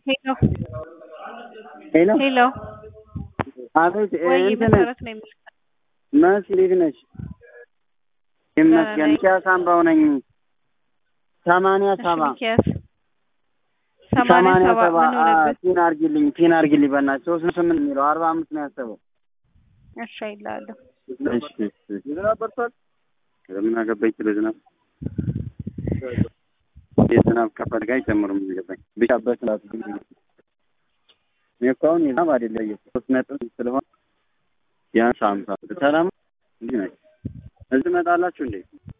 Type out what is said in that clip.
ሄሎ ሄሎ ሄሎ አቤት ወይ እንትን መሰረት ነው የምልህ። መሲ እንዴት ነሽ? ይመስገን። ነኝ። ሚኪያስ አምባው ነኝ። ሰማንያ እሺ ሰባ ሚኪያስ ሰማንያ ሰባ ምን ሆነበት? ፒን አርጊልኝ ፒን አርጊልኝ በእናትሽ ሶስት ነው ስምንት የሚለው አርባ አምስት ነው ያሰበው። እሺ አይልሃለሁ። እሺ እሺ። ዝናብ በርቷል። ምን አገባኝ ስለ ዝናብ የዝናብ ከፈልጋ አይጨምርም ገባኝ ብቻ በስላት ግን እኔ እኮ አሁን የዝናብ አይደለ ሶስት ነጥብ ስለሆነ ቢያንስ ሀምሳ ሰላም እንዲህ ናቸው። እዚህ እመጣላችሁ እንዴ?